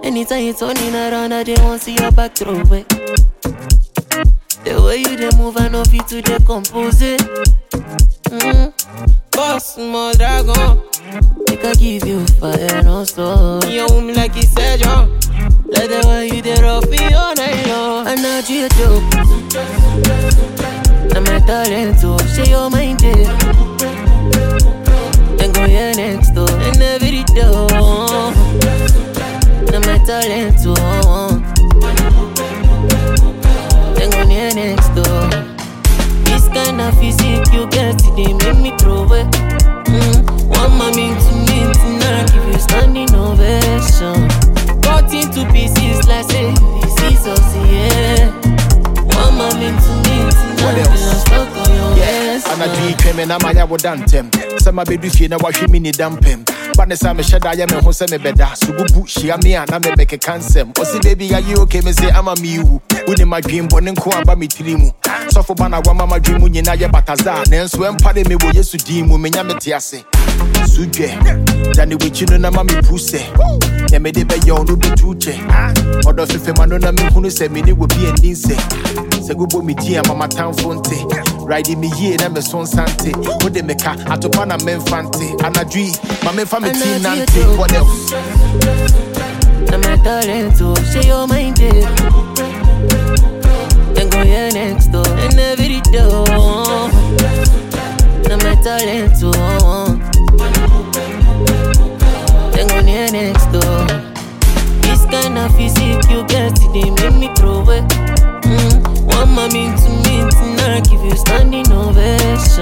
Anytime you turning around, I just want see your back throw it. The way you dey move, I know fit to decompose it. Mm. Boss, my dragon. Make I give you fire, no stop. You own me like he said, yo. Like the way you dey rough me all night long. And now you dope. I'm a talent too. Share your mind it. Then go here next door. And every door. I'm a talent too. Then go near next door. This kind of physique you get, they make me throw it. Mm. One mommy to me tonight, give you standing ovation. Cut into pieces like say this is us, yeah. One mommy to me What tonight, else? feel I'm stuck on your Yes, waist. anadwo yi twɛn me na maya wo da ntɛm sɛ mabɛdu fie na wahwɛ me ni da mpɛm ba ne sa mehyɛ da yɛ me ho sɛ mebɛda sobubu hyia me a na mebɛkeka nsɛm ɔse baabi ayɛ oke me sɛ ama mewu wonim adwenbɔne nko aba me tiri mu sɔfo ba na wama madwen mu nyina yɛ bataza nanso ɛmpare me wɔ yesu din mu menya mete ase sudwɛ dane w'akyi no na ma mepu sɛ nɛ mede bɛyɛ wo no bɛtu kyɛ ɔdɔ fefema no na mehunu sɛ mene wɔ bi ani nsɛ sɛ gobɔ me din a ma matamfo nte ride me yie na me so nsante wode meka atopa na memfa nte anadwo yi ma memfa me tin nante what else I'm a talent too. Share your mind it. Then go here next door. And every door. I'm a talent too. Then go near next door. This kind of physique you get, they make me throw it. Mm. One mommy to me tonight, give you standing ovation.